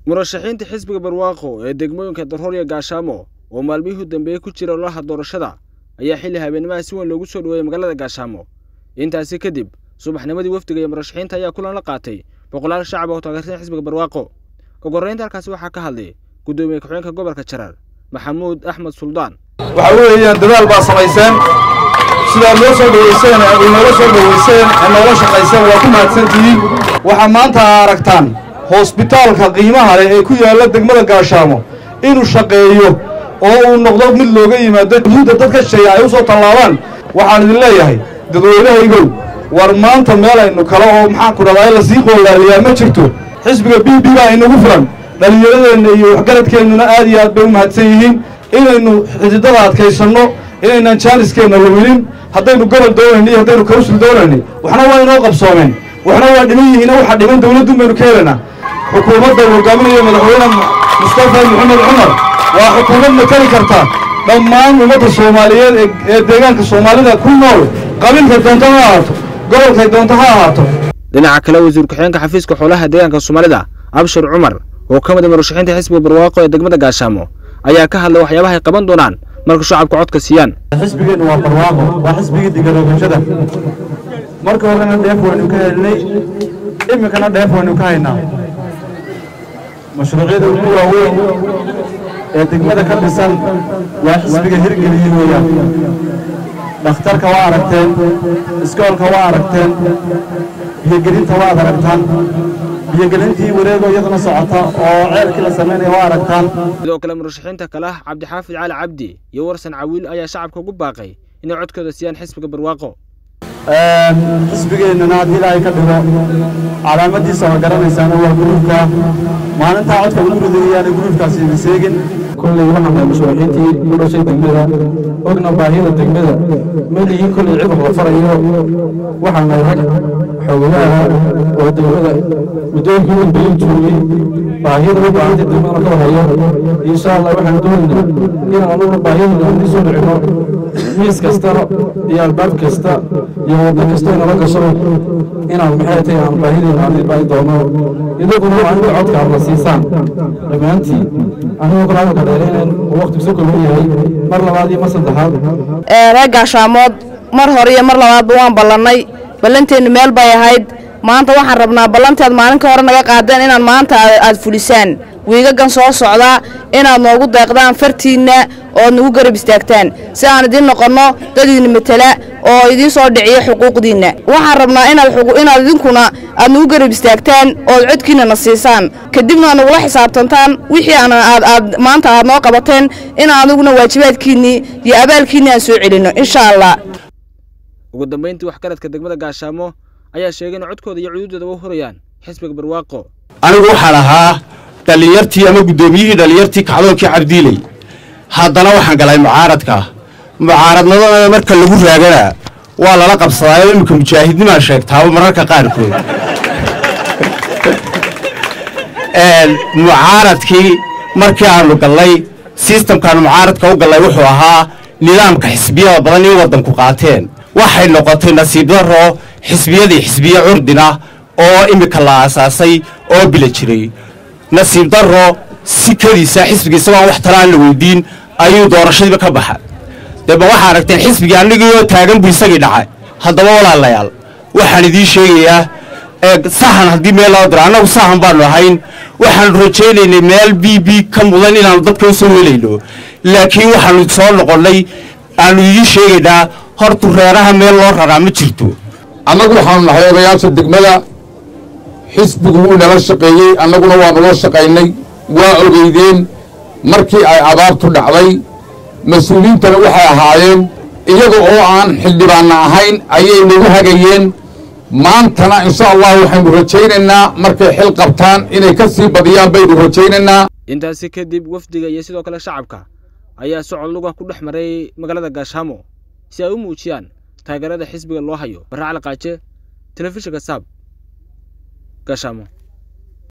murashaxiinta xisbiga barwaaqo ee degmooyinka darhoor iyo gaashaamo oo maalmihii u dambeeyey ku jira olaha doorashada ayaa xilli habeennimaha si weyn loogu soo dhoweeyey magaalada gaashaamo intaasi kadib subaxnimadii wafdiga iyo murashaxiinta ayaa kulan la qaatay boqolaal shacab oo taageersan xisbiga barwaaqo ugu horreynta halkaasi waxaa ka hadlay guddoomiye ku-xigeenka gobolka jarar maxamuud axmed suldaan waxa weeyaan dadaal baa samayseen sidaad noo soo dhoweyseen inoola soo dhoweyseen ee noola shaqayseen waa ku mahadsantihiin waxaa maanta aragtaan hosbitaalka qiimaha leh ee ku yaalla degmada gaashaamo inuu shaqeeyo oo uu noqdo mid looga yimaado juhuudda dadka shisheeya ay u soo tallaabaan waxaan idin leeyahay dadweynahaygow war maanta meel aynu kale oo maxaanku dhahdaa la sii qoolaaliyaa ma jirto xisbiga b b baa inagu filan dhallinyaradeenna iyo waxgaradkeennuna aad iyo aad bay u mahadsan yihiin inaynu xididada adkaysanno inaynaan jaaniskeenna luminin haddaynu gobol doonayni iyo haddaynu kawsul doonayni waxna waa inoo qabsoomeen waxna waa dhiman yihiina waxaa dhiman dawladdun baynu ka helaynaa xukuumadda uu hogaaminayo madaxweyne mustafa maxamed cumar waa xukuumad matali karta dhammaan ummadda soomaaliyeed ee deegaanka soomaalida ku nool qabiilkay doonto ha ahaato gobolkay doonto ha ahaato dhinaca kale wasiir ku-xigeenka xafiiska xoolaha deegaanka soomaalida abshir cumar oo ka mid a murashaxiinta xisbiga barwaaqo ee degmada gaashaamo ayaa ka hadlay waxyaabaha ay qaban doonaan marka shacabka codka siiyaan xisbigeennu waa barwaaqo waa xisbigii digaroogashada marka horena dheef waynu ka helnay iminkana dheef waynu ka haynaa mashruucyada ugu waaweyn ee degmada ka dhisan waa xisbiga hirgeliyey weeyaan dhakhtarka waa aragteen iskoolka waa aragteen biyogelinta waad aragtaan biyogelintii wareego iyaduna socota oo ceelkii la samaynaya waa aragtaan sidoo kale murashaxiinta kale ah cabdixaafid cali cabdi iyo warsan cawiil ayaa shacabka ugu baaqay inay codkooda siiyaan xisbiga barwaaqo xisbigeennana haddii ilaahay ka dhigo calaamadiisa waa garanaysaana waa guruufka maalintaa codka lagu ridayaana guruufkaasi idin seegin kolley waxaan nahay mashruuciintii u dhashay degmada ogna baahida degmada meligii kolley cid wax la farayo waxaan nahay rag xoogayaha oo degmada muddooyinkii u dambeeyey joogay baahida u baahantay degmadana ka hayo insha allah waxaan doonaynaa inaan anuguna baahiyada idin soo dhicino miis kasta iyo albaab kasta iyo waddo kasta inala gasho inaan maxay tahay aan baahideena aan baahi doono idaguna waa inta codka aad la siisaan dhammaantiin anigoo kale hadalka dheeraynayn oo waqtigu soo kooban yahay mar labaad iyo mar saddexaad reer gaashaamood mar hore iyo mar labaadba waan ballannay ballanteennu meel bay ahayd maanta waxaan rabnaa ballanteed maalin ka hore naga qaadeen inaan maanta aad fulisaan wiigagan soo socdaa inaad noogu deeqdaan fartiinna ood nagu garab istaagtaan si aan idiin noqonno dad idin matala oo idiin soo dhiciya xuquuqdiinna waxaan rabnaa inaad idinkuna aad nagu garab istaagtaan ood codkiinna na siisaan kadibna aad nagula xisaabtantaan wixii aad maanta aad noo qabateen in adiguna waajibaadkiinnii iyo abaalkiinni aan soo celinno insha allah ugu dambayntii waxgaradka degmada gaashaamo ayaa sheegay in codkooda iyo cuduuddooda u hurayaan xisbiga barwaaqo anigu waxaan ahaa dhallinyartii ama guddoomiyihii dhallinyartii kacdoonkii cabdiiley haddana waxaan galay mucaaradka mucaaradnimada marka lagu raagana waa lala qabsadaayo iminka mujaahidnimaa sheegtaaba mararka qaarkood mucaaradkii markii aanu gallay sistamkaanu mucaaradka u gallay wuxuu ahaa nidaamka xisbiyada badan in waddanku qaateen waxay noqotay nasiib darro xisbiyadii xisbiye curdina oo iminka la aasaasay oo bila jiray nasiib darro sikadiisa xisbiga isagoo aan wax tala aan la weydiin ayuu doorashadiiba ka baxa deba waxaa aragteen xisbigii annigiioo taagan buu isagii dhacay haddaba walaalayaal waxaan idiin sheegayaa sahan haddii meel loo diro annagu sahan baannu ahayn waxaannu rajaynaynay meel b b ka mudan inaannu dadka u soo helayno laakiin waxaannu soo noqonnay aannu idiin sheegaynaa hortu reeraha meel loo raraa ma jirto annagu waxaanu nahay odayaasha degmada xisbigu wuu nala shaqeeyey annaguna waanu la shaqaynay waa ogeydeen markii ay abaartu dhacday mas-uuliyiintana waxay ahaayeen iyaga oo aan xildhibaanna ahayn ayay nagu hagayeen maantana insha allah waxaynu rajaynaynaa markay xil qabtaan inay ka sii badiyaan baynu rajaynaynaa intaasi kadib wafdiga iyo sidoo kale shacabka ayaa socod luga ku dhex maray magaalada gaashaamo si ay u muujiyaan taageerada xisbiga loo hayo barre cali qaaje telefishinka saab gaashaamo